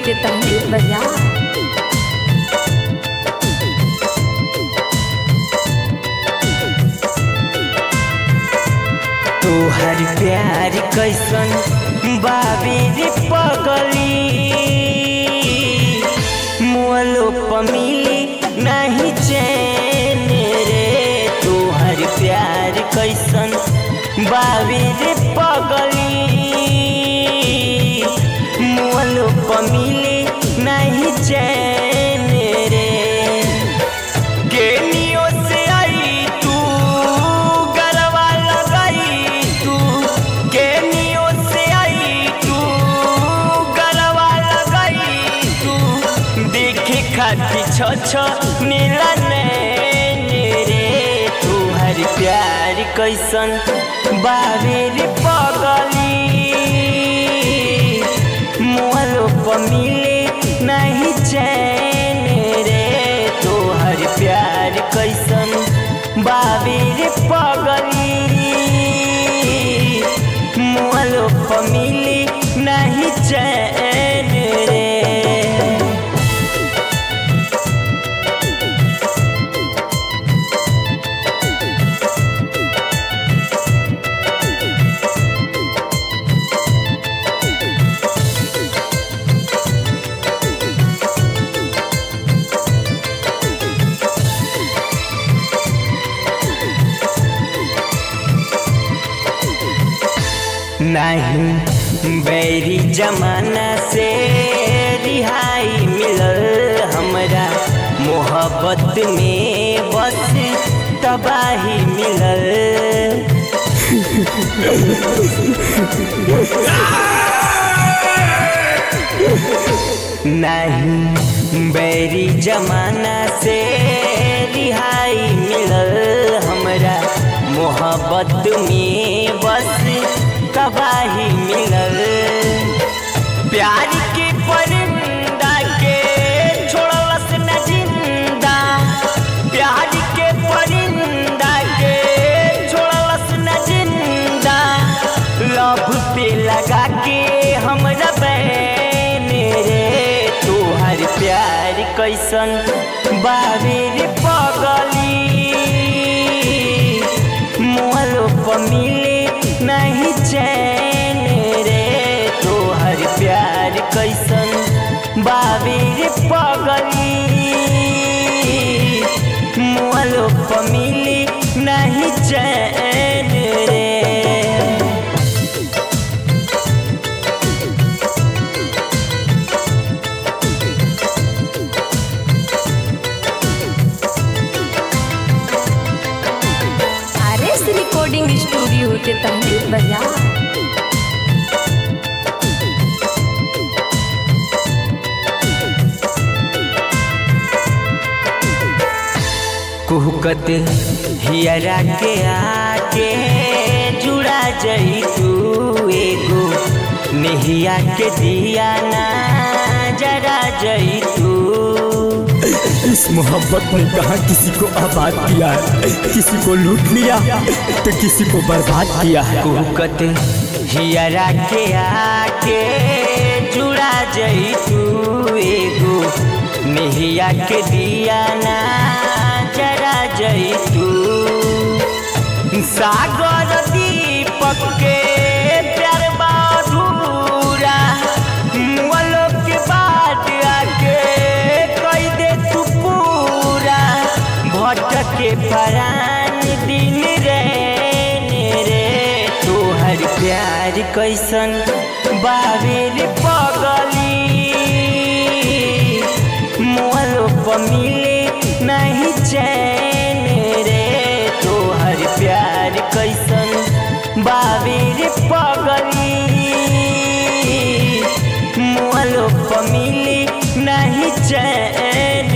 के तहरीर बजा तोहर प्यार कैसन बाबीर पगली मोलो पमिली नहीं चैन रे तोहर प्यार कैसन बाबीर पगली मोलो पमिली नहीं चैन रे गेनियों से आई तू गरवा लगाई तू गेनियों से आई तू गरवा लगाई तू देखे खाती छ छ नीला नैन रे तोहर प्यार कैसन बाबेर पगली मोहलो पमिले नहीं चैन रे तोहर प्यार कैसन बाबेर पगली मोहलो पमिले नहीं चैन रे नहीं बैरी जमाना से रिहाई मिलल हमरा मोहब्बत में बस तबाही मिलल नहीं बैरी जमाना से रिहाई मिलल हमरा मोहब्बत में बस तबाही मिलल प्यार के परिंदा के छोड़लस न जिंदा प्यार के परिंदा के छोड़लस न जिंदा लभ पे लगा के हमरा बैन रे तोहर प्यार कैसन बाबेर पगली मोहलो पमिले नहीं चैन रे तोहर प्यार कैसन बाबेर पगली मोहलो पमिले नहीं चैन रे आर एस रिकॉर्डिंग स्टूडियो के तहरीर बजा कुहकत हियरा के आके जुड़ा जई तू एगो नेहिया के दिया ना जरा जई तू इस मोहब्बत ने कहा किसी को आबाद किया है किसी को लूट लिया तो किसी को बर्बाद किया है कुहकत हियरा के आके जुड़ा जई तू एगो नेहिया के दिया ना जरा जई तू सागर दीपक के प्यार बाधुरा मुअलो के बाद आके कई दे तू पूरा भटके परान दिन रैन रे तोहर प्यार कैसन बाबेर पगली मोहलो पमिले नहीं चैन रे तोहर प्यार कैसन बाबेर पगली मोहलो पमिले नहीं चैन